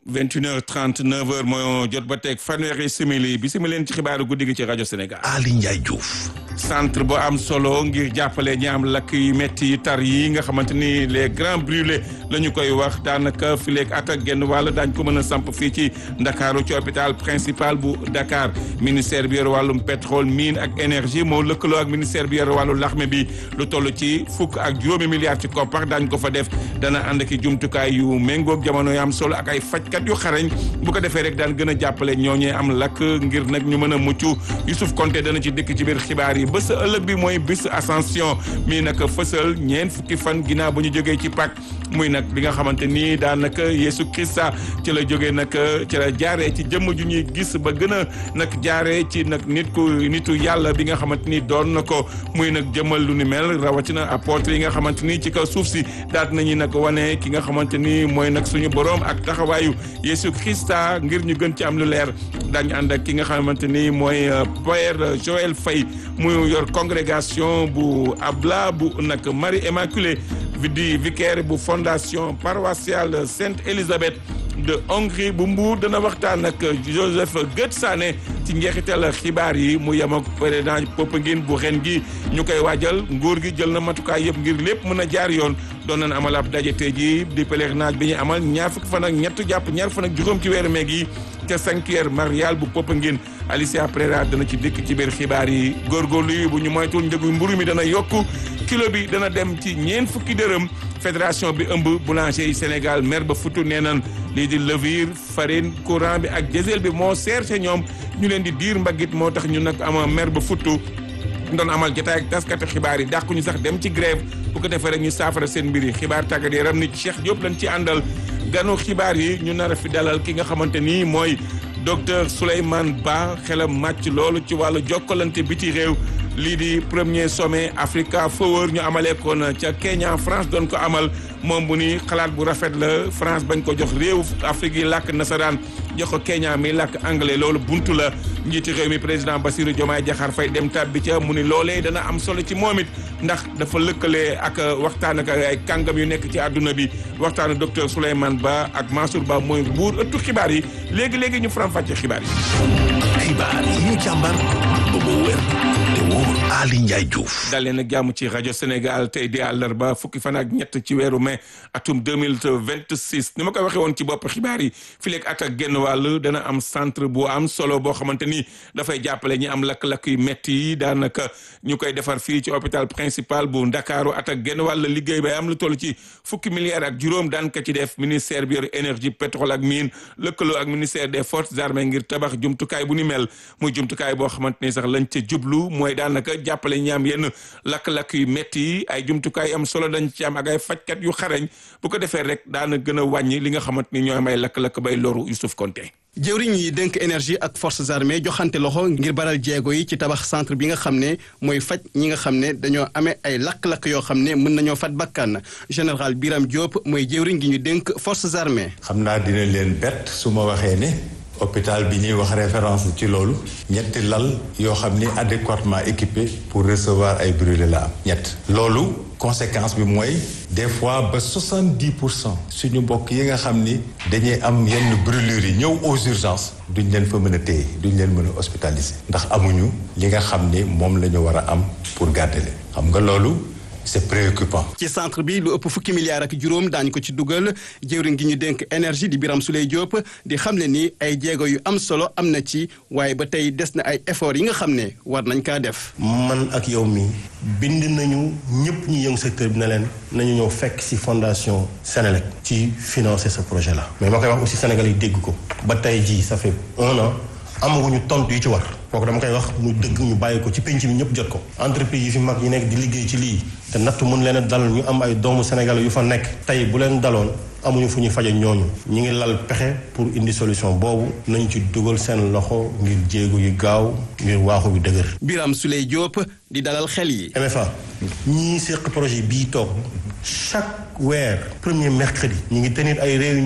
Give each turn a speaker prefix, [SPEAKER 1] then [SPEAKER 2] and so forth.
[SPEAKER 1] 21h30 9h mooy jot ba teg fanweeri simili bi simili leen ci xibaaru guddi gi ci rajo Sénégal.
[SPEAKER 2] Ali Ndiaye Diouf.
[SPEAKER 1] centre bu am solo ngir jàppale ñi am lakk yu métti yu tar yi nga xamante ni les grands brûlés la ñu koy wax daanaka fileeg at ak genn wàll daañ ko mën a samp fii ci Ndakaaru ci hôpital principal bu Dakar ministère bi yor wàllum pétrole mine ak énergie moo lëkkaloo ak ministère bi yor wàllu laxme bi lu toll ci fukk ak juróomi milliards ci koppar daañ ko fa def dana ànd ki jumtukaay yu méngoog jamono yu am solo ak ay fajkat yu xarañ bu ko defee rek daan gën a jàppale ñooñee am lakk ngir nag ñu mën a mucc Youssouf Konté dana ci dëkk ci biir xibaar yi bés ëllëg bi mooy bis ascension mii nag fësal ñeent fukki fan ginnaaw bu ñu jógee ci Pâques muy nag bi nga xamante ni daanaka Yeesu Krista ci la jógee nag ci la jaaree ci jëmm ju ñuy gis ba gën a nag jaaree ci nag nit ku nitu yàlla bi nga xamante ni doon na ko muy nag jëmmal lu ni mel rawatina apôtre yi nga xamante ni ci kaw suuf si daat nañu nag wane ki nga xamante ni mooy nag suñu borom ak taxawaayu Yeesu Krista ngir ñu gën ci am lu leer daañu ànd ak ki nga xamante ni mooy Père Joël Faye muy yor congrégation bu Abla bu nag Marie Immaculée di vicaire bu fondation paroissiale Sainte Élisabeth de Hongrie bu Mbour dana waxtaan ak Joseph Goetz-Sané ci njeexital xibaar yi mu yem ak président Popenguine bu ren gi ñu koy waajal nguur gi jël na matukaay yëpp ngir lépp mën a jaar yoon doon nañ amal ab daje tey jii di pèlerinage bi ñu amal ñaar fukki fan ak ñett jàpp ñaar fan ak juróom ci weeru meeg yi ca sanctuaire marial bu Popenguine Alicia Pereira dana ci dikk ci biir xibaar yi góorgóorlu yi bu ñu moytul njëgu mburu mi dana yokk kilo bi dana dem ci ñeent fukki dërëm fédération bi ëmb boulanger yi Sénégal mer ba futu nee nan lii di levure farine courant bi ak diesel bi moo seer ca ñoom ñu leen di diir mbaggit moo tax ñu nag ama mer ba futu doon amal jotaay ak taskati xibaar yi dàqu ñu sax dem ci grève bu ko defee rek ñu saafara seen mbir yi xibaar tàggat yaram ni Cheikh Diop lañ ci àndal ganu xibaar yi ñu nar a fi dalal ki nga xamante ni mooy docteur Souleymane Ba xelam màcc loolu ci wàllu jokkalante biti réew lii di premier sommet Africa Forward ñu amalee ko na ca Kenya France doon ko amal moom bu ni xalaat bu rafet la France bañ ko jox réew Afrique yi làkk nasaraan jox ko Kenya mi làkk anglais loolu buntu la njiiti réew mi président Bassirou Diomaye Diakhar Faye dem tàbbi ca mu ni loolee dana am solo ci moom it ndax dafa lëkkale ak waxtaan ak ay kàngam yu nekk ci àdduna bi waxtaanu docteur Souleymane Ba ak Mansour Ba mooy buur ëttu xibaar yi léegi léegi ñu faram-fàcce xibaar yi.
[SPEAKER 2] xibaar yi ñu càmbar ba mu wér te wóor Ali Ndiaye Diouf.
[SPEAKER 1] dalee nag jàmm ci rajo Sénégal tey di àllarba fukki fan ak ñett ci weeru mai atum deux mille vingt six ni ma ko waxee woon ci bopp xibaar yi fileeg at ak genn wàll dana am centre bu am solo boo xamante ni dafay jàppale ñi am lakk-lakk yu métti yi daanaka ñu koy defar fii ci hôpital principal bu Ndakaaru at ak genn wàll liggéey bay am lu toll ci fukki milliards ak juróom daan ka ci def ministère bi yor énergie pétrole ak mine lëkkaloo ak ministère des forces armées ngir tabax jumtukaay bu ni mel muy jumtukaay boo xamante ni sax lañ ca jublu mooy daanaka jàppale ñi am yenn lakk-lakk yu métti yi ay jumtukaay am solo dañ ci am ak ay fajkat yu xarañ bu ko defee rek daana gën a wàññi li nga xamante ni ñooy am ay lakk-lakk bay loru Youssouf Konté
[SPEAKER 3] jëwriñ yi dénk énergie ak forces armées joxante loxo ngir baral jéego yi ci tabax centre bi nga xam ne mooy faj ñi nga xam ne dañoo amee ay lakk-lakk yoo xam ne mën nañoo fat bakkan général Biram Diop mooy jëwriñ gi ñu dénk forces armées
[SPEAKER 4] xam naa dina leen bett su ma waxee ne hôpital bi ñuy wax référence ci loolu ñetti lal yoo xam ni adéquatement équipé pour recevoir ay brûlés la am ñett loolu conséquence bi mooy des fois ba soixante-dix pour cent suñu mbokk yi nga xam ni dañuy am yenn brûlures yi ñëw aux urgences duñ leen fa mën a téye duñ leen mën a hospitaliser ndax amuñu li nga xam ni moom la ñu war a am pour garder leen xam nga loolu c'est préoccupant.
[SPEAKER 3] ci centre bi lu ëpp fukki milliards ak juróom daañu ko ci dugal jëwriñ gi ñu dénk énergie di Biram Souley Diop di xamle ni ay jéego yu am solo am na ci waaye ba tey des na ay efforts yi nga xam ne war nañ kaa def.
[SPEAKER 5] man ak yow mi bind nañu ñëpp ñu yëngu secteur bi ne leen nañu ñëw fekk ci fondation Sénélec ci financer ce projet là. mais ma koy wax aussi Sénégal yi dégg ko ba tey jii ça fait un an amaguñu tontu yu ci war. kooku dama koy wax mu dëgg ñu bàyyi ko ci penc mi ñëpp jot ko entreprise yi fi mag yi nekk di liggéey ci lii te nattu mun leen a dal ñu am ay doomu Sénégal yu fa nekk tey bu leen daloon amuñu fu ñu faje ñooñu ñu ngi lal pexe pour indi solution boobu nañu ci dugal seen loxo ngir jéego yu gaaw ngir waaxu yu dëgër
[SPEAKER 3] Biram Souley Diop di dalal xel yi
[SPEAKER 5] MFA ñii séq projet bii toog chaque weer premier mercredi ñu ngi tenir ay réunion